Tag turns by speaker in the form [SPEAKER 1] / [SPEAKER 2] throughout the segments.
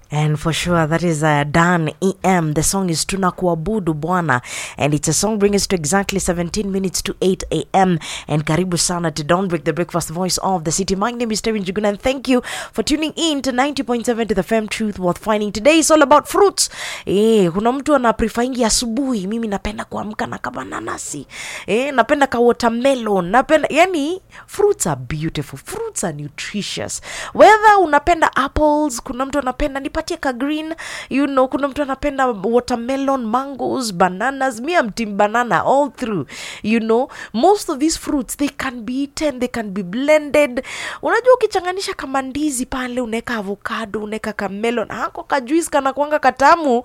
[SPEAKER 1] And for sure, that is uh, Dan EM. The song is Tunakuabudu Bwana. And it's a song bringing us to exactly 17 minutes to 8 a.m. And karibu sana to Don't Break the Breakfast Voice of the City. My name is Terry Njuguna and thank you for tuning in to 90.7 to the Fem Truth Worth Finding. Today is all about fruits. Eh, kuna mtu ana prefaingi asubuhi. Mimi napenda kuamka na kama nanasi. Eh, napenda ka watermelon. Napenda, yani, fruits are beautiful. Fruits are nutritious. Whether unapenda apples, kuna mtu anapenda nipatie ka green, you know, kuna mtu anapenda watermelon, mangoes, bananas. Me, I'm team banana all through. You know, most of these fruits they can be eaten, they can be blended. Unajua ukichanganisha kama ndizi pale, unaweka avocado, unaweka ka melon, hako ka juice kana kwanga katamu.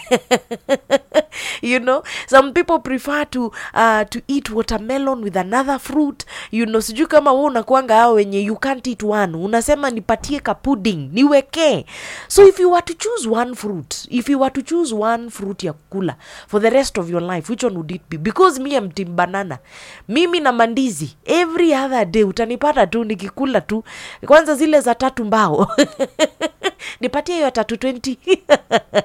[SPEAKER 1] you know, some people prefer to uh, to eat watermelon with another fruit. You know, sijui kama wewe unakuanga hao wenye you can't eat one, unasema nipatie ka pudding niwekee. So if you were to choose one fruit, if you were to choose one fruit ya kukula for the rest of your life, which one would it be? Because me am team banana. Mimi na mandizi every other day utanipata tu nikikula tu, kwanza zile za tatu mbao nipatie hiyo ya tatu 20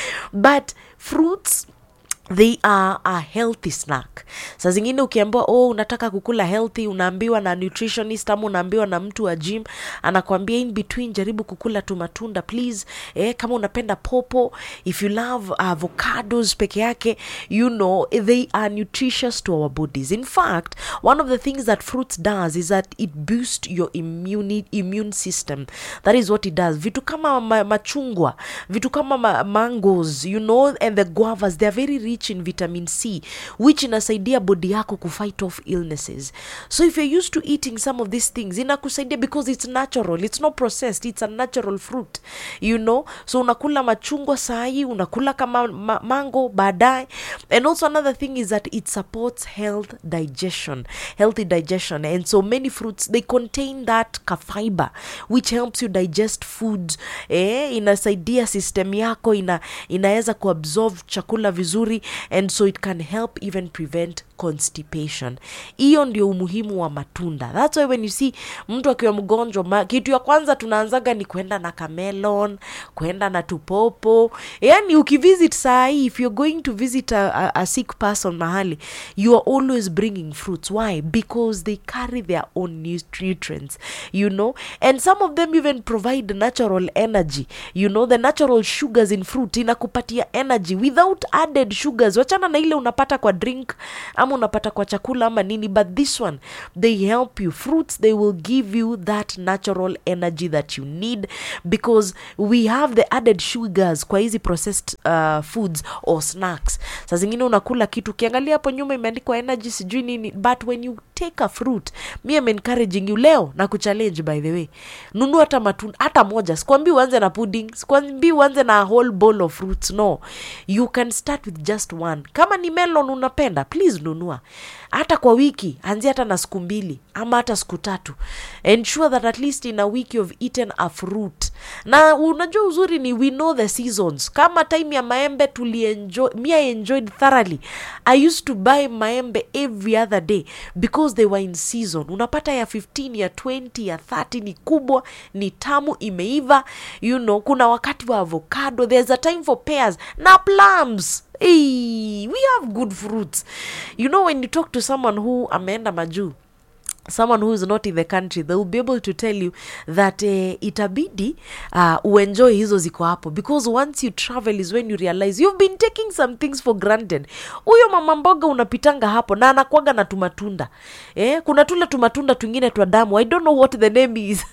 [SPEAKER 1] but fruits they are a healthy snack saa zingine ukiambiwa oh unataka kukula healthy unaambiwa na nutritionist ama unaambiwa na mtu wa gym anakwambia in between jaribu kukula tu matunda please eh, kama unapenda popo if you love avocados peke yake you know they are nutritious to our bodies in fact one of the things that fruits does is that it boosts your immune, immune system that is what it does vitu kama ma, machungwa vitu kama ma, mangoes you know and the guavas they are very rich in vitamin c which inasaidia body yako kufight off illnesses so if you're used to eating some of these things inakusaidia because it's natural it's not processed it's a natural fruit you know so unakula machungwa sahi unakula kama ma mango baadaye and also another thing is that it supports health digestion healthy digestion and so many fruits they contain that ka fiber which helps you digest food eh, inasaidia system yako ina inaweza kuabsorb chakula vizuri and so it can help even prevent constipation hiyo ndio umuhimu wa matunda thats why when you see mtu akiwa mgonjwa ma, kitu ya kwanza tunaanzaga ni kwenda na kamelon kwenda na tupopo yani ukivisit saa hii if you're going to visit a, a, a sick person mahali you are always bringing fruits why because they carry their own nut- nutrients you know and some of them even provide natural energy you know the natural sugars in fruit inakupatia energy without added sugars wachana na ile unapata kwa drink ama unapata kwa chakula ama nini but this one they help you fruits they will give you that natural energy that you need because we have the added sugars kwa hizi processed uh, foods or snacks saa zingine unakula kitu ukiangalia hapo nyuma imeandikwa energy sijui nini but when you take a fruit mi am encouraging you leo na kuchallenge by the way nunua hata matunda hata moja sikwambii uanze na pudding sikwambii uanze na a whole bowl of fruits no you can start with just one kama ni melon unapenda please nunua hata kwa wiki anzia hata na siku mbili ama hata siku tatu ensure that at least in a week you've eaten a fruit na unajua uzuri ni we know the seasons kama time ya maembe tulienjoy mi i enjoyed thoroughly i used to buy maembe every other day because they were in season unapata ya 15 ya 20 ya 30 ni kubwa ni tamu imeiva you know kuna wakati wa avocado there's a time for pears na plums hey, we have good fruits you know when you talk to someone who ameenda majuu someone who is not in the country they will be able to tell you that uh, itabidi uh, uenjoy hizo ziko hapo because once you travel is when you realize you've been taking some things for granted huyo mama mboga unapitanga hapo na anakwaga na tumatunda eh, kuna tule tumatunda twingine twa damu i don't know what the name is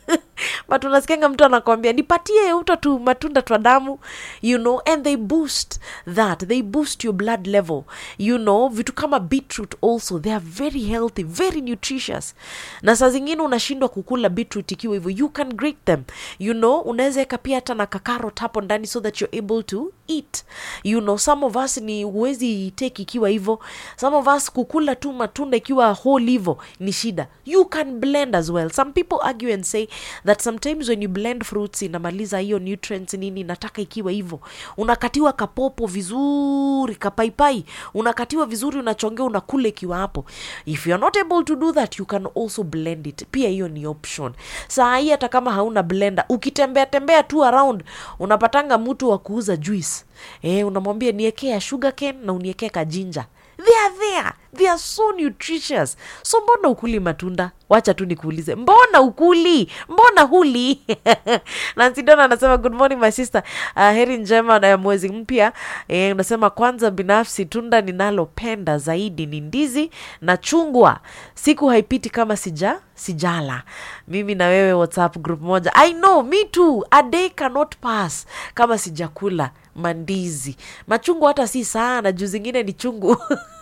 [SPEAKER 1] but unasikianga mtu anakwambia nipatie uto tu matunda twa damu you know and they boost that they boost your blood level you know vitu kama beetroot also they are very healthy very nutritious na saa zingine unashindwa kukula beetroot ikiwa hivyo you can grate them you know unaweza eka pia hata na kakarot hapo ndani so that you're able to eat you know some of us ni huwezi take ikiwa hivyo some of us kukula tu matunda ikiwa whole hivyo ni shida you can blend as well some people argue and say that that sometimes when you blend fruits inamaliza hiyo nutrients nini nataka ikiwa hivyo unakatiwa kapopo vizuri kapaipai unakatiwa vizuri unachongea unakula ikiwa hapo if you're not able to do that you can also blend it pia hiyo ni option saa hii hata kama hauna blender ukitembea tembea tu around unapatanga mtu wa kuuza juice eh, unamwambia niekea sugar cane na uniekee kajinja they are there they are so nutritious so mbona ukuli matunda wacha tu nikuulize mbona ukuli mbona huli nansidona anasema good morning my sister uh, heri njema na ya mwezi mpya eh, unasema kwanza binafsi tunda ninalopenda zaidi ni ndizi na chungwa siku haipiti kama sija sijala mimi na wewe whatsapp group moja i know me too a day cannot pass kama sijakula mandizi machungwa hata si sana juu zingine ni chungu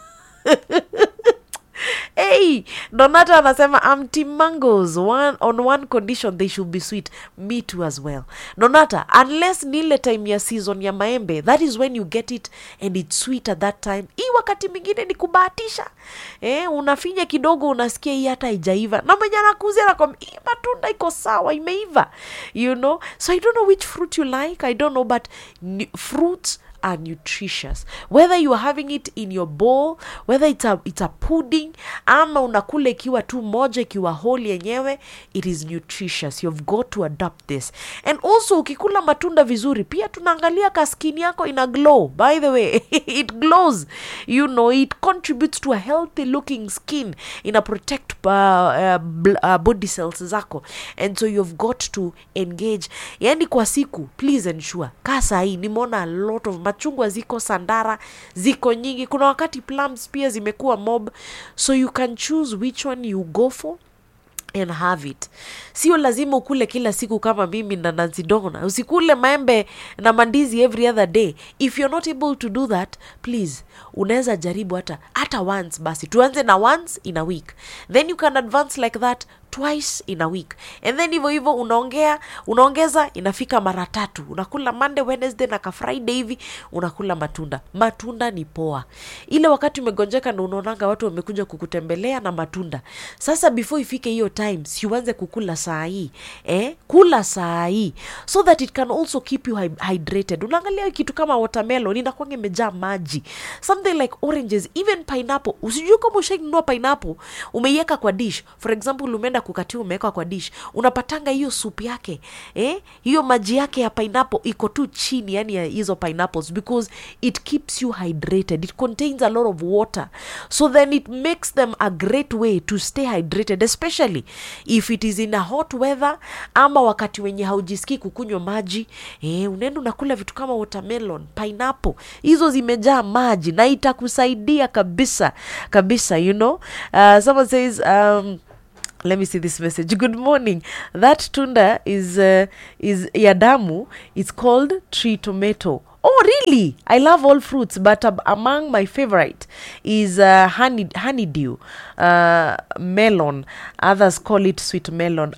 [SPEAKER 1] hey donata anasema I'm team mangoes one, on one condition they should be sweet me too as well donata unless ni ile time ya season ya maembe that is when you get it and it's sweet at that time hii wakati mwingine ni kubahatisha eh, unafinya kidogo unasikia hii hata haijaiva na mwenye anakuzia nakwambia hii matunda iko sawa imeiva you know so i don't know which fruit you like i don't know but n- fruits are nutritious whether you are having it in your bowl whether it's a, it's a pudding ama unakula ikiwa tu moja ikiwa whole yenyewe it is nutritious you've got to adapt this and also ukikula matunda vizuri pia tunaangalia ka skin yako ina glow by the way it glows you know it contributes to a healthy looking skin ina protect uh, uh, bl- uh, body cells zako and so you've got to engage yani kwa siku please ensure kaa sahii nimeona a lot of machungwa ziko sandara ziko nyingi kuna wakati plums pia zimekuwa mob so you can choose which one you go for and have it sio lazima ukule kila siku kama mimi na nanzidona usikule maembe na mandizi every other day if you're not able to do that please unaweza jaribu hata hata once basi tuanze na once in a week then you can advance like that twice in a week and then hivyo hivyo unaongea unaongeza inafika mara tatu unakula monday wednesday na ka friday hivi unakula matunda matunda ni poa ile wakati umegonjeka na unaonanga watu wamekuja kukutembelea na matunda sasa before ifike hiyo time siuanze kukula saa hii eh? kula saa hii so that it can also keep you hy- hydrated unaangalia kitu kama watermelon inakwanga imejaa maji something like oranges even pineapple usijue kama ushainunua pineapple umeiweka kwa dish for example umeenda kukatia umeweka kwa dish unapatanga hiyo soup yake eh? hiyo maji yake ya pineapple iko tu chini yani ya hizo pineapples because it keeps you hydrated it contains a lot of water so then it makes them a great way to stay hydrated especially if it is in a hot weather ama wakati wenye haujisikii kukunywa maji eh, unaenda unakula vitu kama watermelon pineapple hizo zimejaa maji na itakusaidia kabisa kabisa you know uh, someone says um, let me see this message good morning that tunda is uh, is ya damu it's called tree tomato oh really i love all fruits but um, among my favorite is uh, honey honeydew uh, melon others call it sweet melon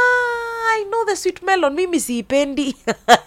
[SPEAKER 1] ah i know the sweet melon mimi siipendi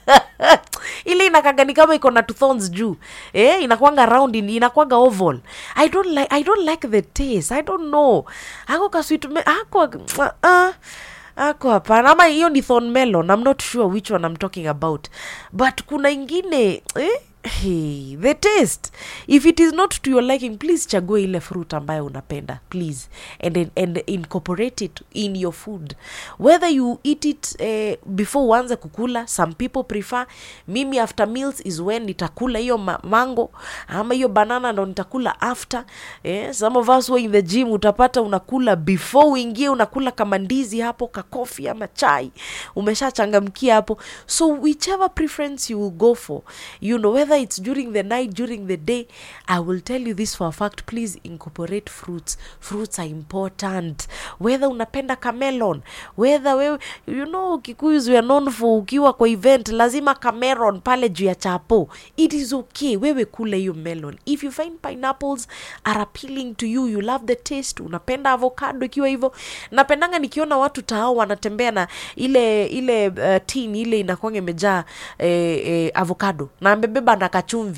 [SPEAKER 1] ile inakaga ni kama iko na two thorns juu eh, inakwanga round in- inakwanga oval i don't like i don't like the taste i don't know ako ka sweet me- ako uh, ako hapana ama hiyo ni thorn melon i'm not sure which one i'm talking about but kuna ingine eh? Hey, the taste if it is not to your liking please chague ile fruit ambayo unapenda please and, and incorporate it in your food whether you eat it eh, before uanze kukula some people prefer mimi after meals is when nitakula hiyo ma mango ama hiyo banana ndo nitakula after eh, some of us were in the gym utapata unakula before uingie unakula kama ndizi hapo kakofi ama chai umeshachangamkia hapo so whichever preference you will go for you know whether it's during the night during the day i will tell you this for a fact please incorporate fruits fruits are important whether unapenda camelon whether wewe you know kikuyus we are known for ukiwa kwa event lazima cameron pale juu ya chapo it is okay wewe kule hiyo melon if you find pineapples are appealing to you you love the taste unapenda avocado ikiwa hivyo napendanga nikiona watu tao wanatembea na ile ile uh, tin ile inakwanga imejaa eh, eh, avocado na amebeba na kachumvi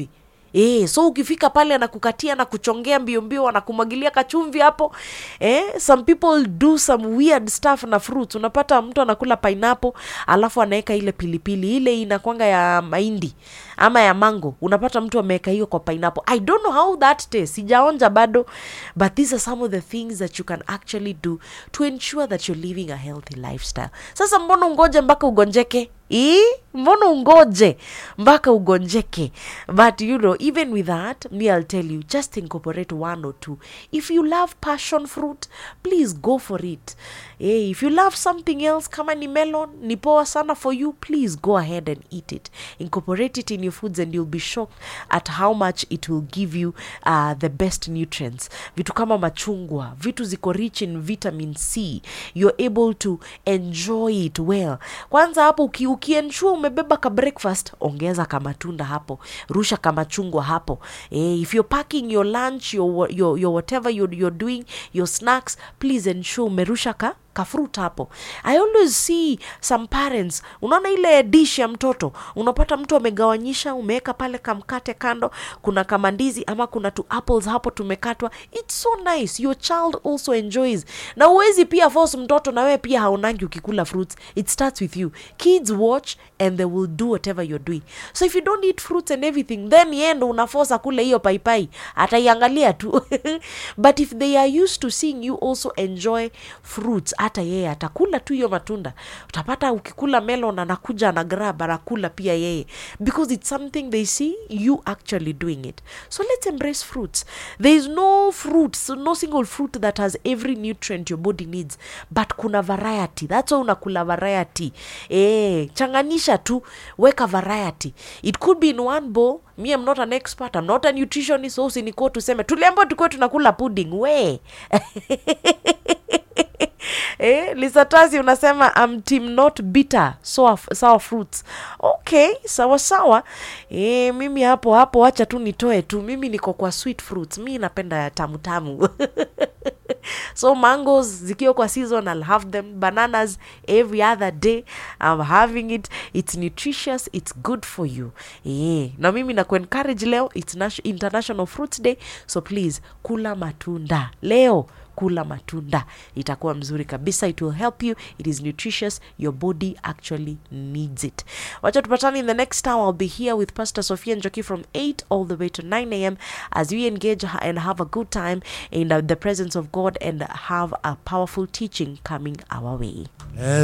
[SPEAKER 1] E, so ukifika pale anakukatia na kuchongea mbio mbio anakumwagilia kachumvi hapo eh, some people do some weird stuff na fruits unapata mtu anakula pineapple alafu anaweka ile pilipili ile inakwanga ya mahindi ama ya mango unapata mtu ameweka hiyo kwa pineapple i don't know how that tastes sijaonja bado but these are some of the things that you can actually do to ensure that you're living a healthy lifestyle sasa mbona ungoje mpaka ugonjeke Ii, mbona ungoje mpaka ugonjeke but you know even with that me i'll tell you just incorporate one or two if you love passion fruit please go for it hey, if you love something else kama ni melon ni poa sana for you please go ahead and eat it incorporate it in your foods and you'll be shocked at how much it will give you uh, the best nutrients vitu kama machungwa vitu ziko rich in vitamin c you're able to enjoy it well kwanza hapo uki, ukiensure umebeba ka breakfast ongeza kamatunda hapo rusha kamachungwa hapo eh, if you're packing your lunch your, wha- your, your whatever you're, you're doing your snacks please ensure umerusha ka kafrut hapo i always see some parents unaona ile dish ya mtoto unapata mtu amegawanyisha umeweka pale kamkate kando kuna kamandizi ama kuna tu apples hapo tumekatwa it's so nice your child also enjoys na uwezi pia force mtoto na wewe pia haonangi ukikula fruits it starts with you kids watch and they will do whatever you're doing so if you don't eat fruits and everything then yeye ndo unafosa kule hiyo paipai ataiangalia tu but if they are used to seeing you also enjoy fruits hata yeye atakula tu hiyo matunda utapata ukikula melon anakuja ana grab anakula pia yeye because it's something they see you actually doing it so let's embrace fruits there is no fruit so no single fruit that has every nutrient your body needs but kuna variety that's why unakula variety eh changanisha tu weka variety it could be in one bowl me i'm not an expert i'm not a nutritionist so usinikuwa tuseme tuliambiwa tukuwe tunakula pudding we eh, lisatasi unasema am team not bitter sour, sour fruits okay sawa sawa eh, mimi hapo hapo wacha tu nitoe tu mimi niko kwa sweet fruits mi napenda tamu tamu so mangoes zikiwa kwa season i'll have them bananas every other day i'm having it it's nutritious it's good for you yeah. na mimi na kuencourage leo it's Nation- international fruits day so please kula matunda leo kula matunda itakuwa mzuri kabisa it will help you it is nutritious your body actually needs it wacha tupatane in the next hour i'll be here with pastor sophia njoki from 8 all the way to 9 a.m as we engage and have a good time in uh, the presence of god and have a powerful teaching coming our way